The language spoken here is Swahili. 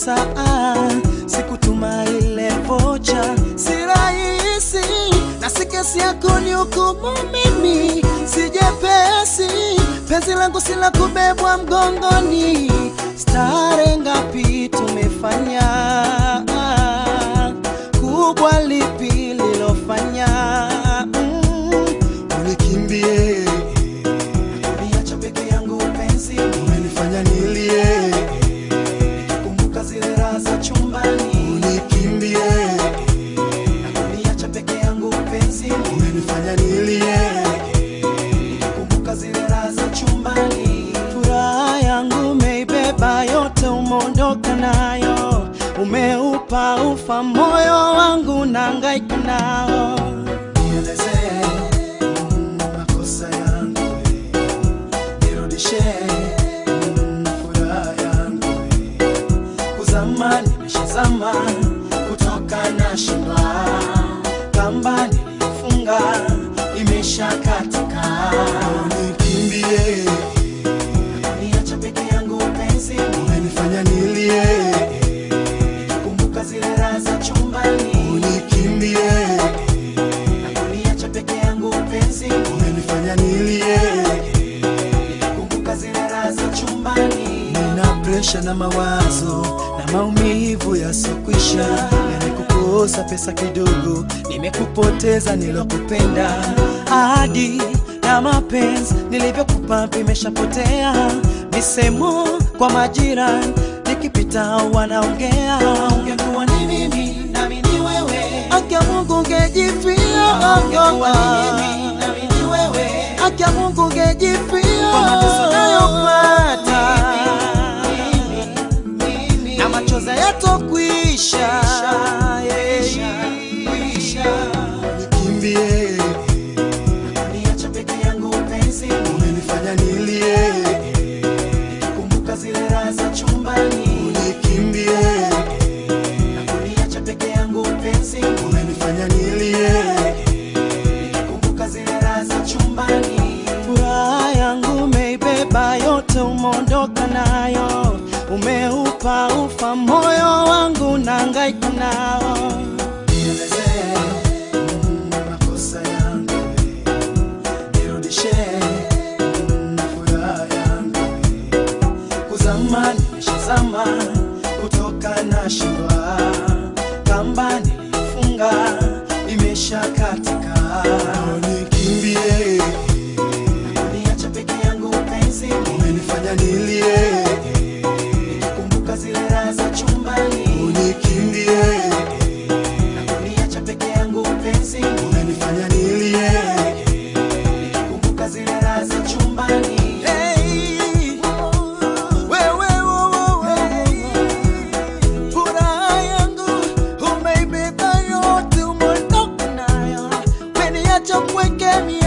pesa ah, sikutuma ile vocha, si rahisi na si kesi yako ni hukumu mimi, si jepesi, penzi langu si la kubebwa mgongoni. Stare ngapi tumefanya, kubwa lipi lilofanya mm, unikimbie, Niacha peke yangu penzi, umenifanya nilie, kumbuka zile raha za chumbani. unikimbie, Niacha peke yangu penzi, umenifanya nilie, kumbuka zile raha za chumbani. Furaha yangu umeibeba yote, umeondoka nayo, umeupa ufa moyo wangu, nahangaika nao. Nielezee mm, makosa yangu, nirudishe mm, furaha yangu kuzama nimeshazama, kutoka na shindwa, kamba niliyofunga imesha katika. unikimbie, Niacha peke yangu penzi, umenifanya nilie, kumbuka zile raha za chumbani. unikimbie, Niacha peke yangu penzi, umenifanya nilie, kumbuka zile raha za chumbani. nina presha na mawazo na maumivu yasokwisha, yamekukosa pesa kidogo, nimekupoteza nilokupenda, ahadi na mapenzi nilivyokupa vimeshapotea, misemo kwa majirani nikipita wanaongea, ungekuwa ni mimi nami ni wewe, akia Mungu ungejifia, ungekuwa ni mimi nami ni wewe, akia Mungu ungejifia kwa mateso nayopata na machozi yatokwisha unikimbie, niacha peke yangu penzi, umenifanya nilie, kumbuka zile raha za chumbani. unikimbie, Niacha peke yangu penzi, umenifanya nilie, kumbuka zile raha za chumbani. Furaha yangu umeibeba yote, umeondoka nayo, umeupa ufa moyo wangu, nahangaika nao. Nielezee mm, makosa yangu, nirudishe mm, furaha yangu, kuzama nimeshazama, kutoka na shindwa, kamba nilifunga imesha katika. unikimbie, Niacha peke yangu penzi, umenifanya nilie, kumbuka zile raha za chumbani. unikimbie, Niacha peke yangu penzi, umenifanya nilie, kumbuka zile raha za chumbani. Hey, wewe, wewe, furaha yangu umeibeba yote, umeondoka nayo, umeniacha mpweke mie